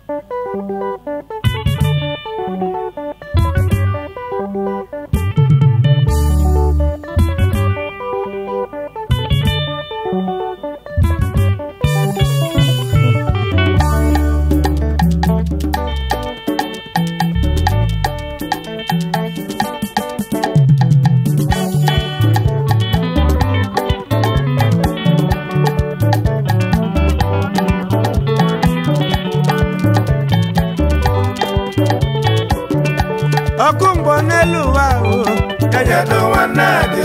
ọkụ mgbọ n'elu ụwa o Enyedo nwanne dị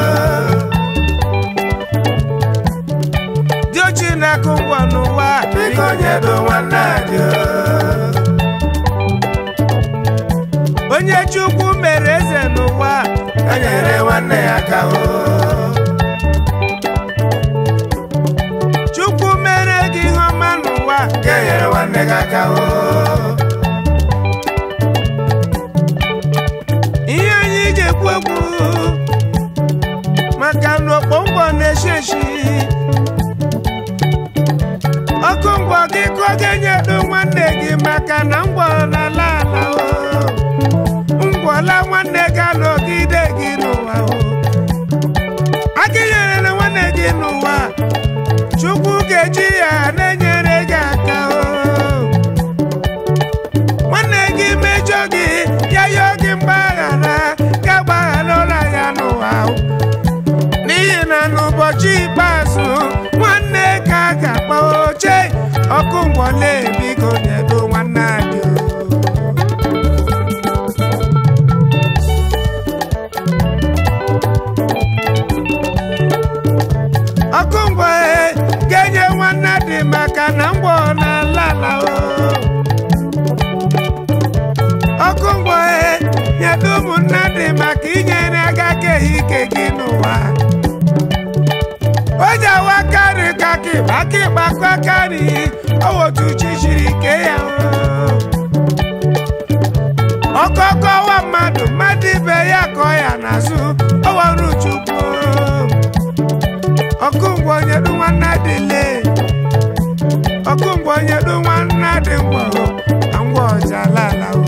dị ochi na-akụ mgbọ n'ụwa biko nyedo nwanne dị onye chukwu mere eze n'ụwa enyere nwanne ya aka o chukwu mere gị ihe ọma n'ụwa ga-enyere nwanne gị aka o ihe anyị ji ekwu ekwu maka na okpo mgbọ na-eshi eshi ọkụ mgbọ gị ka ọ ga-enyedo nwanne gị maka na mgbọ na-ala ala o ngwọla nwanne gị anọgide gị n'ụwa o aka nyere na nwanne gị n'ụwa chukwu ga-eji ya na-enyere gị aka o nwanne gị mejọ gị ya yọọ gị mgbaghara ga gbaghara ụra ya n'ụwa o. n'ihi na n'ụbọchị ikpeazụ nwanne ka a ga-akpọ oche ọkụ mgbọle biko nyedo nwanne anyị o. ọkụ mgbọ e, ga-enye nwanne dị maka na mgbọ na-ala ala o ọkụ mgbọ e, nyedo ụmụnne dị maka inyere aka keghị ike gị n'ụwa o ji awa karị ka kịba kịba kwa karị owotu chi siri ike ya o. ọkọkọwa mmadụ mmadụ ibe ya kọ ya n'azụ ọwarụ chukwu ọkụ ngwọ nyedu nwanne dị le ọkụ ngwọ nyedu nwanne dị ngwọ na ngwọ ọja lala o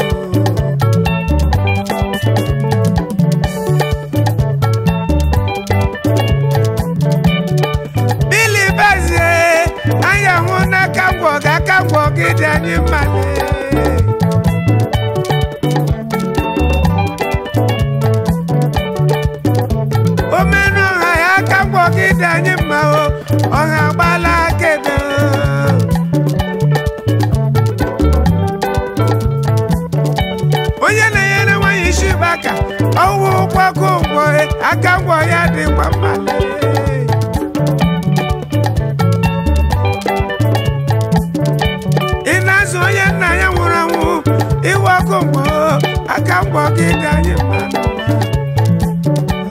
bili bezie anya hụ n'aka ngwọ ga aka ngwọ gị dị anyị mma lee. omenụ ọha ya aka ngwọ gị dị anyị mma o ọha gbala akebe onye na-enyere nwanyị isi baka ọwụ ụkwakọ ngwọ aka ngwọ ya dịkwa mma lee. ị na-azụ onye nna ya nwụrụ anwụ iwe ọkụ mgbọ aka mgbọ gị dị anyị mma n'ụwa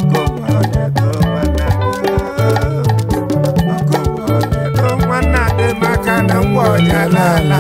nwanne dị maka na ngwa ọnyala ala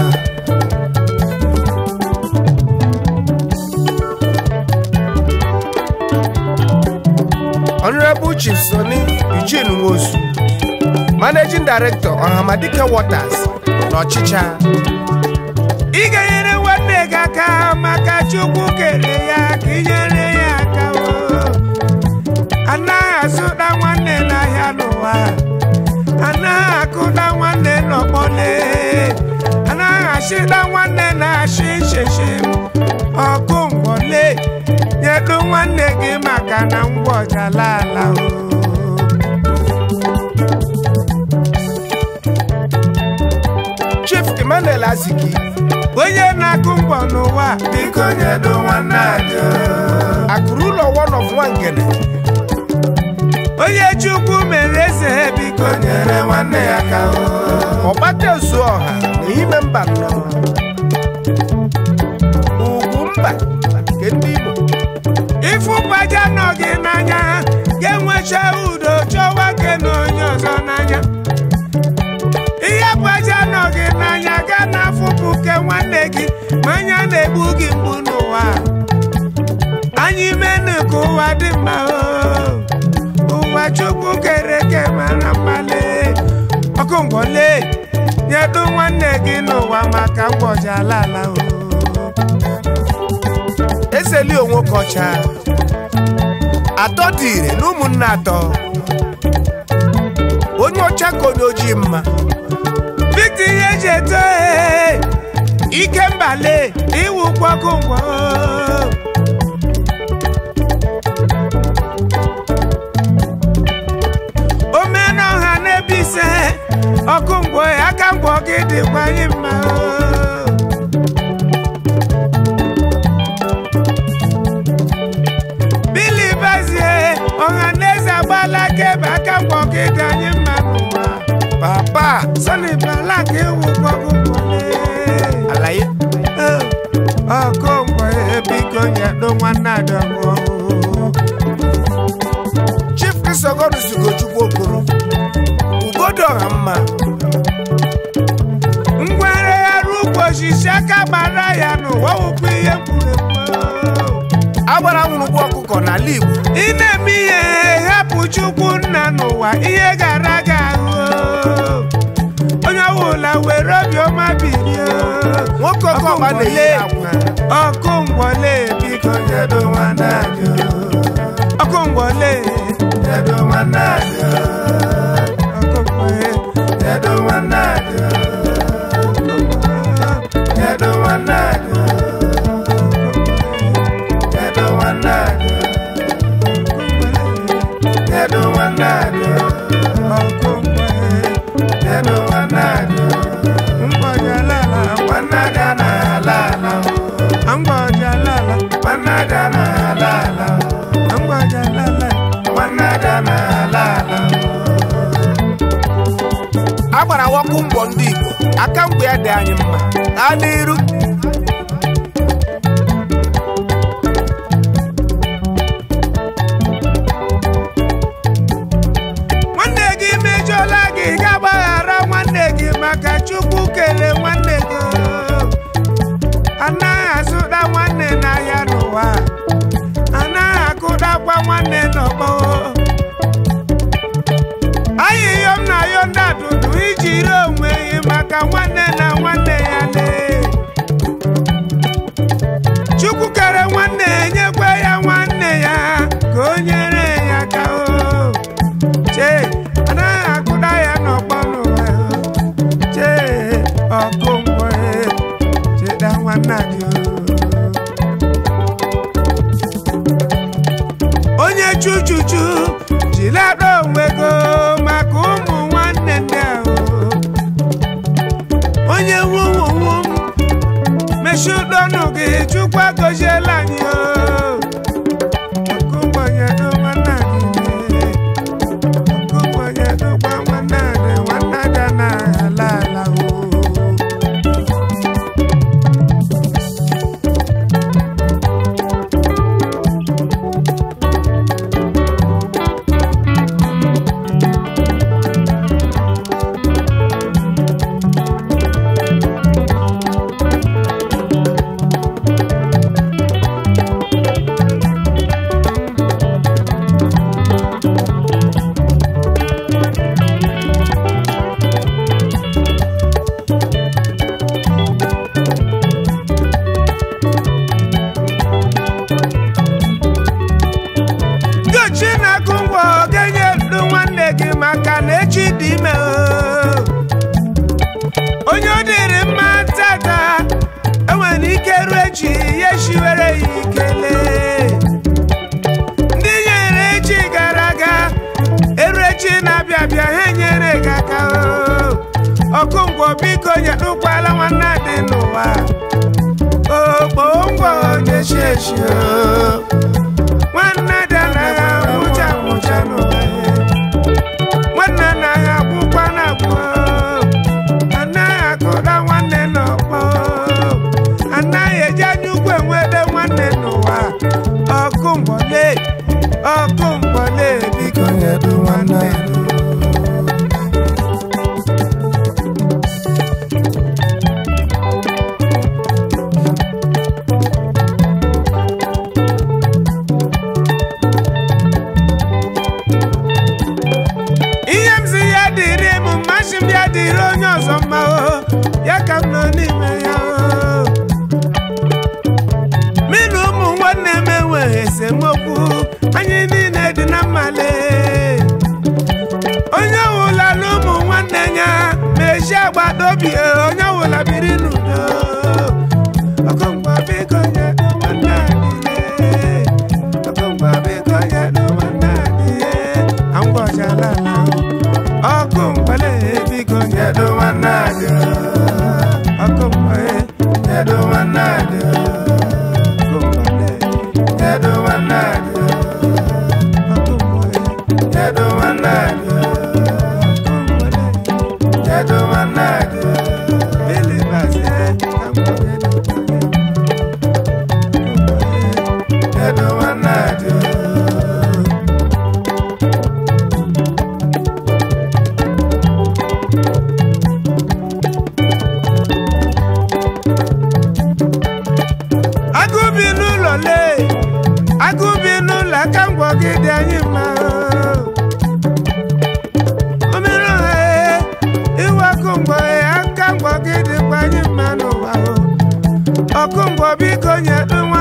Honorable Chief Sonny Eugene Nwosu Managing Director Ọhamadike Waters n'ọchịcha ị ga-enyere nwanne gị aka maka chukwu kere ya ka inyere ya aka o anaghị azụta nwanne n'ahịa n'ụwa anaghị akụda nwanne n'ọkpọle anaghị achịda nwanne na-achị nchechi ọkụ mgbọle nyedu nwanne gị maka na ngwa ọjala ala o Chief Emmanuel Aziki onye na-akụ mgbọ n'ụwa biko nyedo nwanne anyị akụrụ ụlọ one of Nwangele onye chukwu mere eze biko nyere nwanne ya aka ọgbata ezu ọha na ime mba nnọ ugwu mba nke ndị Igbo ịfụbaja nọ gị n'anya ga-enwecha udo chọwa nke na onye ọzọ n'anya ihe gbaja nọ gị n'anya ga na-afụpụ ke nwanne gị ma anya na-egbu gị mgbu n'ụwa anyị menu ka ụwa dị mma o ụwa chukwu kere eke mara mmale ọkụ ngwọle nyedu nwanne gị n'ụwa maka ngwọji ala ala o eseli onwe ka ọcha atọ dị ire na ụmụnne atọ onye ọcha ka onye ojii mma Victor ihe eji eto ee ike mbale iwu kwọkụ ngwọ omenọha n'ebe ise ọkụ ngwọ aka ngwọ gị dịkwa anyị mma o. Billy Bazie ọha na eze agbala akaebe aka ngwọ gị dị anyị mma n'ụwa papa Sonny Balak ewu gbọgbọ gbọle. alaye ọkụ ngwọ biko nyedo nwanne adọgwọ chief kristogonus ugochukwu okoro ugodo ọha mma ngwere arụ ugbo osisi aka gbara ya n'ụwa wụkwa ihe mkpụrụ agbara nwụrụgbu ọkụkọ n'ala igbo ị na-eme ihe hapụ chukwu nna n'ụwa ihe gara aga ahụ onye ọbụla were obiọma bilie nwoke oke ọgba na-eyi akwa ọkụ ngwọle biko nyedo nwanne adị ọkụ ngwọle nyedo nwanne adị ọkụ ngwọle nyedo nwanne adị nyedo nwanne adị nyedo nwanne adị nyedo nwanne adị ọkụ ngwọle nyedo nwanne adị mgbọja lala nwanne ada na ala ala mgbọja lala nwanne ada na ala ala mgbọja lala nwanne ada na ala ala agbara wọkụ mbọ ndị igbo aka mgbe ya dị anyị mma gaa n'iru nwanne gị mejọla gị ga-agbaghara nwanne gị maka chukwu kelee nwanne gị anaghị azụta nwanne n'ahịa n'ụwa anaghị akụdakwa nwanne n'ọgbọ ayịyọm na ayọ ndị adụdụ iji ree onwe gị maka nwanne na nwanne ya lee chukwu kere nwanne nyekwa ya nwanne ya ka o nyere ya aka o chee anaghị akụda ya n'ọgbọ n'ụwa chee ọkụ ngwọ cheda nwanne gị onye chuchuchu jilada onwe go maka ụmụ nwanne ndị ahụ onye wuwuwu mechie ụdọnụ gị chukwu agọziela anyị o ọkụ ngwọ nyedo nwanne gị Okonye-dokwa nwanne adị, nwanne ada na-ala ala o. Gochi na-akụ ngwọ ga-enye ndụ nwanne gị maka na echi dị ime o. onye ọ dịrị mma tata enwere ike ruo echi ya shiwere ya ikele ndị nyere echi gara aga eru echi na-abịa abịa ha enyere gị aka o. ọkụ ngwọ biko nyedụkwala nwanne dị n'ụwa okpo ngwọ na-echi echi o. nwanne dị anaghị abụcha abụcha n'ụwa nwanne anaghị abụkwa na abụọ anaghị akụda nwanne n'ọkpọ anaghị eji anya ukwu enwede nwanne n'ụwa ọkụ mgbọle ọkụ mgbọle biko nyedu nwanne n'ime ya o. mị na ụmụ nwanne m enweghị esemokwu anyị niile dị na mmale onye ọwụla na ụmụ nwanne ya mechi agbata obi onye ọwụla biri n'udo ọkụngwa biko nye nwanne adịle ọkụngwa biko nye nwanne adịle angwọchala ala ọkụ mgbale biko nye nwanne adị ọkụ mgbale nye nwanne adị ọkụ mgbale nye nwanne adị ọkụ mgbale nye nwanne adị Kedu nwanne gị? Bili baze, ka m gwa gị. Kedu nwanne gị? Agụ bi n'ụlọ lee, agụ bi n'ụlọ aka ngwọ gị dị anyị mma. Omere ọha ee, iwe ọkụ ngwọ ee, aka ngwọ gị dịkwa anyị mma n'ụwa o. Ọkụ ngwọ biko nye